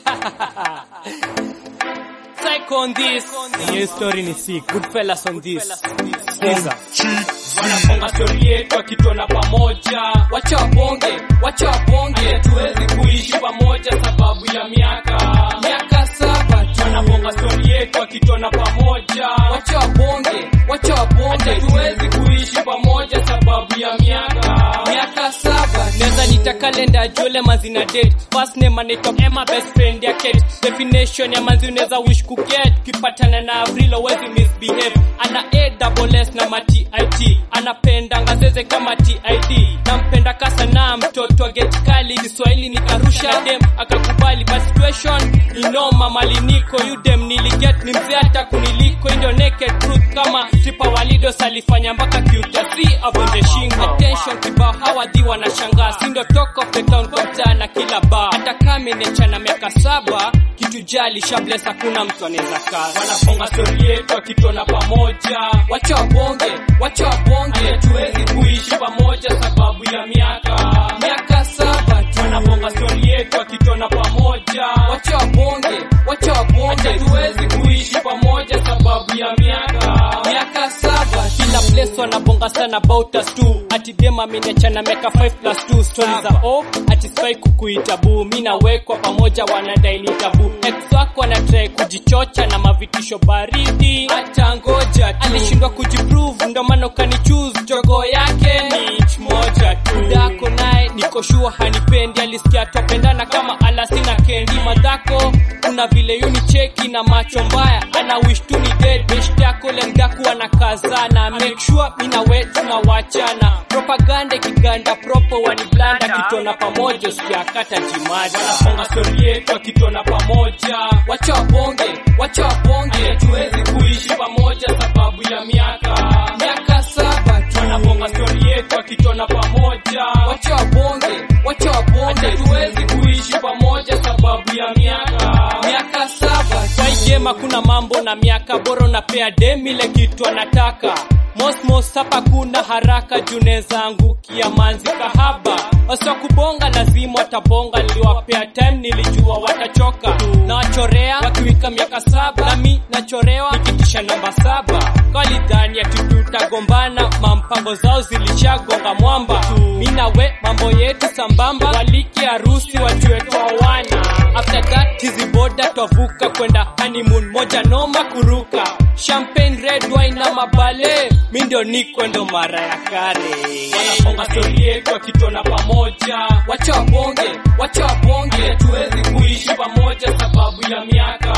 Psycho on this. Hiyo story ni sick. Goodfellas on this. Sikiza. Wanaponga stori yetu akitona pamoja, wacha wabonge, wacha wabonge, tuwezi kuishi pamoja sababu ya miaka miaka saba tu. Wanaponga stori yetu akitona pamoja, wacha wabonge, wacha wabonge, tuwezi kuishi pamoja sababu ya miaka miaka saba. Neza nita kalenda jole mazina date First name anaitwa Emma best friend ya Kate Definition ya manzi unaweza wish kuget Kipatana na Avril wezi misbehave Ana A double S na ma TIT Anapenda ngazeze kama TID Nampenda kasa na mtoto wa get kali Kiswahili nikarusha dem akakubali But situation inoma mali niko You dem niliget ni mzee hata kuniliko Ndio naked truth kama Tripa Walidos alifanya mpaka Q3 avunje shingo Attention kibao hawadhi wanashangaa Sindo talk of the town kwa mtaa na kila bar Hata kama imechana miaka saba Kitu jali shabless hakuna mtu anaweza kaa Wanaponga stori yetu akitona pamoja, wacha wabonge, wacha wabonge, tuwezi kuishi pamoja sababu ya miaka miaka saba tu. Wanaponga stori yetu akitona pamoja, wacha wabonge, wacha wabonge, tuwezi kuishi pamoja sababu ya miaka miaka saba tu. kila place wanabonga sana about us too ati dem ameniachana miaka 5 plus 2 stories za oh ati spy kukuita boo mi nawekwa pamoja wanadai ni tabu ex wako anatrai kujichocha na mavitisho baridi hata ngoja tu alishindwa kujiprove ndo maana ukanichoose jogo yake ni inch moja tu dako naye niko sure hanipendi alisikia topendana kama alasina kendi madhako kuna vile yunicheki na macho mbaya ana wish tu ni dead best yako lengaku anakazana make sure mina we tunawachana propaganda ikiganda propo waniblanda kitona pamoja usikiakata jimaja Wanaponga stori yetu akitona pamoja, wacha wabonge, wacha wabonge, tuwezi kuishi pamoja sababu ya miaka miaka saba tu. Wanaponga stori yetu akitona pamoja, wacha wabonge, wacha wabonge, tuwezi kuishi pamoja sababu ya miaka miaka saba tu. kwa hii game hakuna mambo na miaka bora unapea dem ile kitu anataka mosmos hapa kuna haraka juneza angukia manzi kahaba waswa kubonga lazima watabonga niliwapea time nilijua watachoka na wachorea wakiwika miaka saba nami nachorewa nikitisha namba saba kalidhani ati tutagombana mampango zao zilishagonga mwamba mi nawe mambo yetu sambamba waliki harusi wajue twawana after that hizi boda twavuka kwenda honeymoon moja noma kuruka champagne red wine na mabale mi ndio niko ndo mara ya kale Wanaponga stori yetu akitona pamoja, wacha wabonge, wacha wabonge, tuwezi kuishi pamoja sababu ya miaka